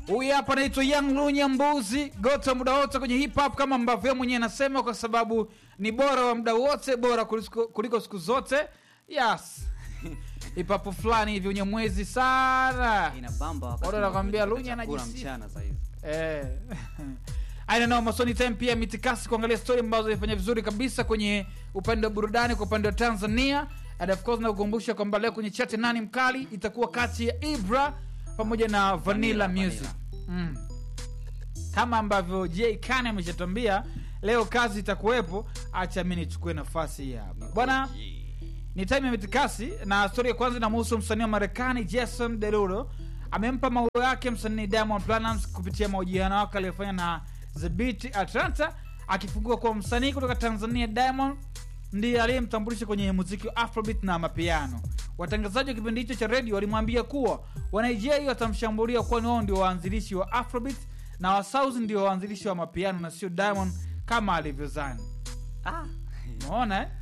Huyu hapa anaitwa Young Lunya Mbuzi, gota muda wote kwenye hip hop, kama ambavyo yeye mwenyewe anasema, kwa sababu ni bora wa muda wote, bora kuliko, kuliko siku zote. Yes, hip hop fulani hivi wenye mwezi sana inabamba wakati Bora nakwambia unakula Lunya chakula anajisifu. mchana saa hizi. Eh. I don't know, Masoni Time pia mitikasi kuangalia story ambazo zilifanya vizuri kabisa kwenye upande wa burudani kwa upande wa Tanzania. And of course nakukumbusha kwamba leo kwenye chat nani mkali itakuwa kati ya Ibra pamoja na Vanilla, Vanilla, Music. Mm. Kama ambavyo J Kane ameshatambia leo kazi itakuwepo, acha mimi nichukue nafasi hii hapa. Bwana ni time ya mitikasi na stori ya kwanza inamhusu msanii wa marekani jason derulo amempa maua yake msanii diamond Platnumz kupitia mahojiano yake aliyofanya na the beat atlanta akifungua kuwa msanii kutoka tanzania diamond ndiye aliyemtambulisha kwenye muziki wa afrobeat na mapiano watangazaji wa kipindi hicho cha redio walimwambia kuwa wanigeria watamshambulia kwani wao ndio waanzilishi wa afrobeat na wasouth ndio waanzilishi wa mapiano na sio diamond kama alivyozani Ah, unaona eh?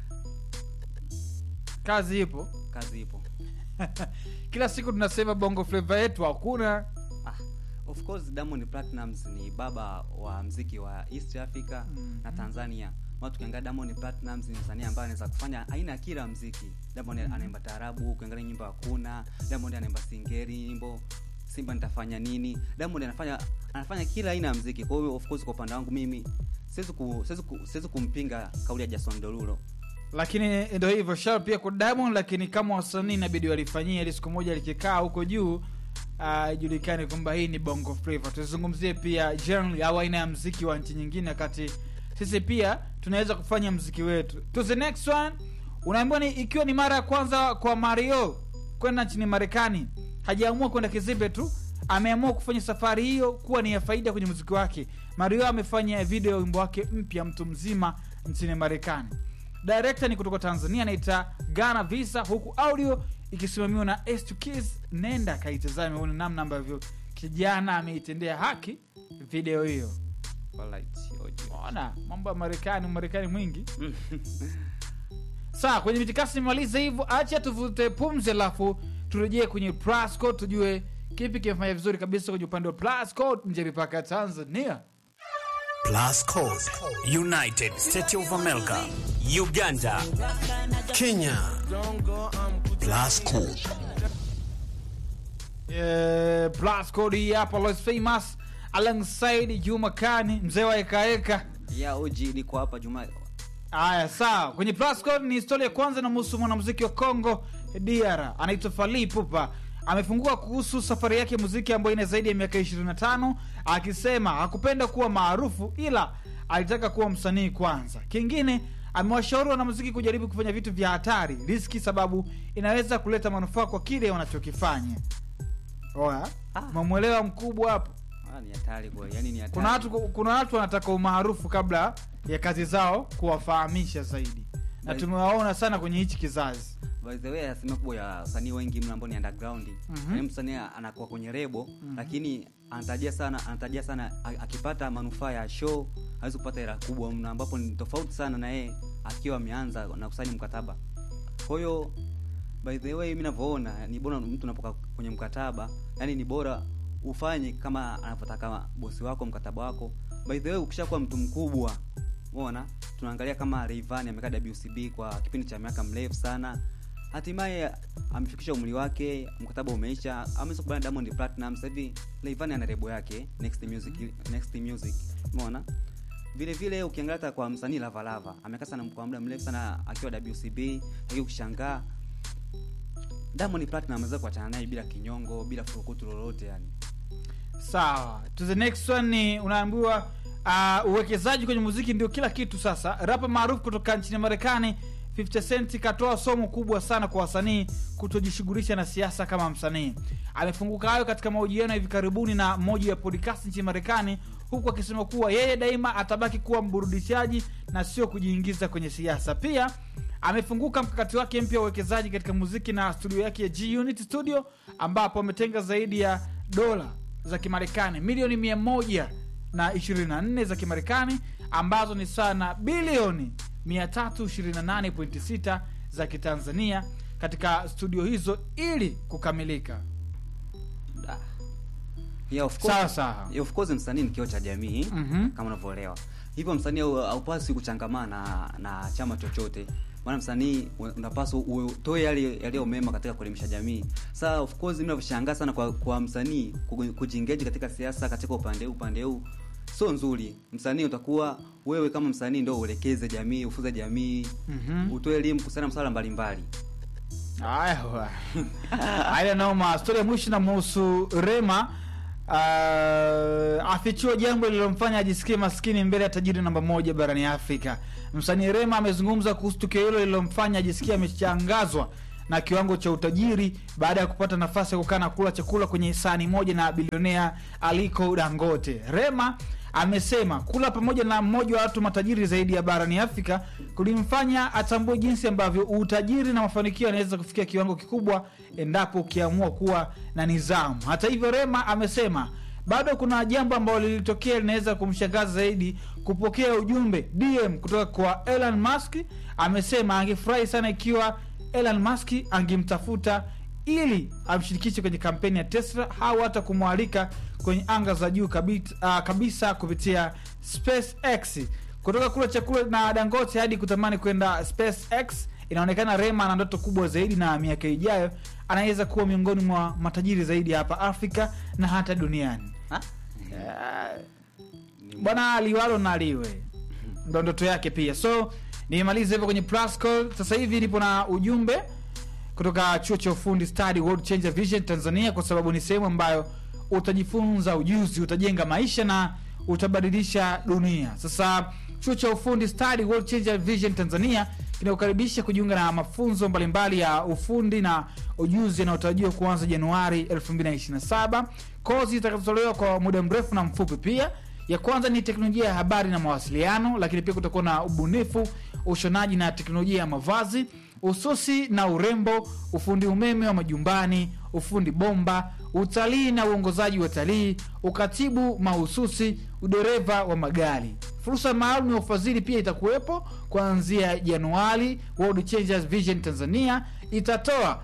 kazi ipo kazi ipo kila siku tunasema bongo fleva yetu hakuna ah, of course Diamond Platnumz ni baba wa mziki wa East Africa Mhm. na Tanzania ma tukiangalia Diamond Platnumz ni msanii ambaye anaweza kufanya aina ya kila mziki Diamond anaimba taarabu ukiangalia nyimbo hakuna Diamond anaimba singeri nyimbo Simba nitafanya nini Diamond anafanya anafanya kila aina ya mziki kwa hiyo of course kwa upande wangu mimi siwezi ku, siwezi ku, siwezi kumpinga kauli ya Jason Derulo lakini ndo hivyo shao pia kwa diamond lakini kama wasanii inabidi walifanyia ili siku moja likikaa huko juu ah, ijulikane kwamba hii ni bongo flava tuzungumzie pia generally au aina ya mziki wa nchi nyingine wakati sisi pia tunaweza kufanya mziki wetu to the next one unaambiwa ni ikiwa ni mara ya kwanza kwa mario kwenda nchini marekani hajaamua kwenda kizibe tu ameamua kufanya safari hiyo kuwa ni ya faida kwenye muziki wake mario amefanya video ya wimbo wake mpya mtu mzima nchini marekani director ni kutoka tanzania anaita gana visa huku audio ikisimamiwa na S2 nenda kaitazame uone namna ambavyo kijana ameitendea haki video hiyo Alright, oje. ona mambo ya marekani marekani mwingi saa kwenye mitikasi nimalize hivyo acha tuvute pumzi alafu turejee kwenye plasco tujue kipi kimefanya vizuri kabisa kwenye upande wa plasco nje ya mipaka ya tanzania Plus Code, United States of America, Uganda, Kenya. Plus Code. Eh, plasco hii hapa Los famous alongside juma kani mzee wa ekaeka ya oji niko hapa Juma haya sawa kwenye plasco ni historia ya kwanza inamhusu mwanamuziki wa congo dr anaitwa fali pupa amefungua kuhusu safari yake ya muziki ambayo ina zaidi ya miaka 25 akisema hakupenda kuwa maarufu ila alitaka kuwa msanii kwanza kingine amewashauri wanamuziki kujaribu kufanya vitu vya hatari riski sababu inaweza kuleta manufaa kwa kile wanachokifanya oya Ah. mamwelewa mkubwa hapo ah, ni hatari kwa yani ni hatari kuna watu kuna watu wanataka umaarufu kabla ya kazi zao kuwafahamisha zaidi na By- tumewaona sana kwenye hichi kizazi by the way asilimia kubwa ya wasanii wengi mna ambao ni underground Mhm. yaani msanii anakuwa kwenye rebo lakini anatarajia sana anatarajia sana a- akipata manufaa ya show hawezi kupata hela kubwa mna ambapo ni tofauti sana na yeye akiwa ameanza na kusaini mkataba kwa hiyo by the way mi navyoona ni bora mtu unapoka kwenye mkataba yani ni bora ufanye kama anavyotaka bosi wako mkataba wako by the way ukishakuwa mtu mkubwa umeona tunaangalia kama Rayvanny amekaa WCB kwa kipindi cha miaka mrefu sana hatimaye amefikisha umri wake mkataba umeisha ameweza kubana Diamond Platinum sasa hivi Rayvanny ana rebo yake Next Music Next Music umeona vile vile ukiangalia hata kwa msanii Lava Lava amekaa sana kwa muda mrefu sana akiwa WCB lakini ukishangaa Diamond Platinum ameweza kuachana naye bila kinyongo bila furukutu lolote yani sawa to the next one ni unaambiwa uh, uwekezaji kwenye muziki ndio kila kitu sasa rapa maarufu kutoka nchini marekani 50 cent katoa somo kubwa sana kwa wasanii kutojishughulisha na siasa kama msanii amefunguka hayo katika mahojiano ya hivi karibuni na moja ya podcast nchini marekani huku akisema kuwa yeye daima atabaki kuwa mburudishaji na sio kujiingiza kwenye siasa pia amefunguka mkakati wake mpya wa uwekezaji katika muziki na studio yake ya G Unit Studio ambapo ametenga zaidi ya dola za Kimarekani milioni mia moja na 24 za Kimarekani ambazo ni sawa na bilioni 328.6 za Kitanzania katika studio hizo ili kukamilika. Ah. yeah, of course, Sawa, sawa. Yeah, of course msanii ni kioo cha jamii Mhm. kama unavyoelewa hivyo msanii hau- haupaswi kuchangamana na, na chama chochote maana msanii u- unapaswa utoe yale yaliyo mema katika kuelimisha jamii saa of course mimi navyoshangaa sana kwa, kwa msanii ku- kujiengage katika siasa katika upande huu upande huu sio nzuri msanii utakuwa wewe kama msanii ndo uelekeze jamii ufuze jamii Mhm. utoe elimu kuhusiana na masuala mbalimbali Aya, wa. Aya, noma. Stori ya mwisho namhusu Rema uh, afichua jambo lililomfanya ajisikie maskini mbele ya tajiri namba moja barani Afrika. Msanii Rema amezungumza kuhusu tukio hilo lililomfanya ajisikie ameshangazwa na kiwango cha utajiri baada ya kupata nafasi ya kukaa na kula chakula kwenye sahani moja na bilionea Aliko Dangote. Rema amesema kula pamoja na mmoja wa watu matajiri zaidi ya barani Afrika kulimfanya atambue jinsi ambavyo utajiri na mafanikio yanaweza kufikia kiwango kikubwa endapo ukiamua kuwa na nidhamu. Hata hivyo, Rema amesema bado kuna jambo ambalo lilitokea linaweza kumshangaza zaidi, kupokea ujumbe DM kutoka kwa Elon Musk. Amesema angefurahi sana ikiwa Elon Musk angemtafuta ili amshirikishe kwenye kampeni ya Tesla au hata kumwalika kwenye anga za juu kabisa, uh, kabisa kupitia SpaceX. Kutoka kula chakula na Dangote hadi kutamani kwenda SpaceX, inaonekana Rema ana ndoto kubwa zaidi, na miaka ijayo anaweza kuwa miongoni mwa matajiri zaidi hapa Afrika na hata duniani. Ha? Eh, bwana liwalo na liwe ndo ndoto yake pia so nimalize hivyo kwenye plus call sasa hivi nipo na ujumbe kutoka chuo cha ufundi study world changer vision tanzania kwa sababu ni sehemu ambayo utajifunza ujuzi utajenga maisha na utabadilisha dunia sasa chuo cha ufundi study world changer vision tanzania kinakukaribisha kujiunga na mafunzo mbalimbali ya ufundi na ujuzi yanayotarajiwa kuanza januari 2027 kozi zitakazotolewa kwa muda mrefu na mfupi pia ya kwanza ni teknolojia ya habari na mawasiliano lakini pia kutakuwa na ubunifu ushonaji na teknolojia ya mavazi ususi na urembo ufundi umeme wa majumbani ufundi bomba utalii na uongozaji wa talii ukatibu mahususi udereva wa magari fursa maalum ya ufadhili pia itakuwepo kuanzia januari world changers vision tanzania itatoa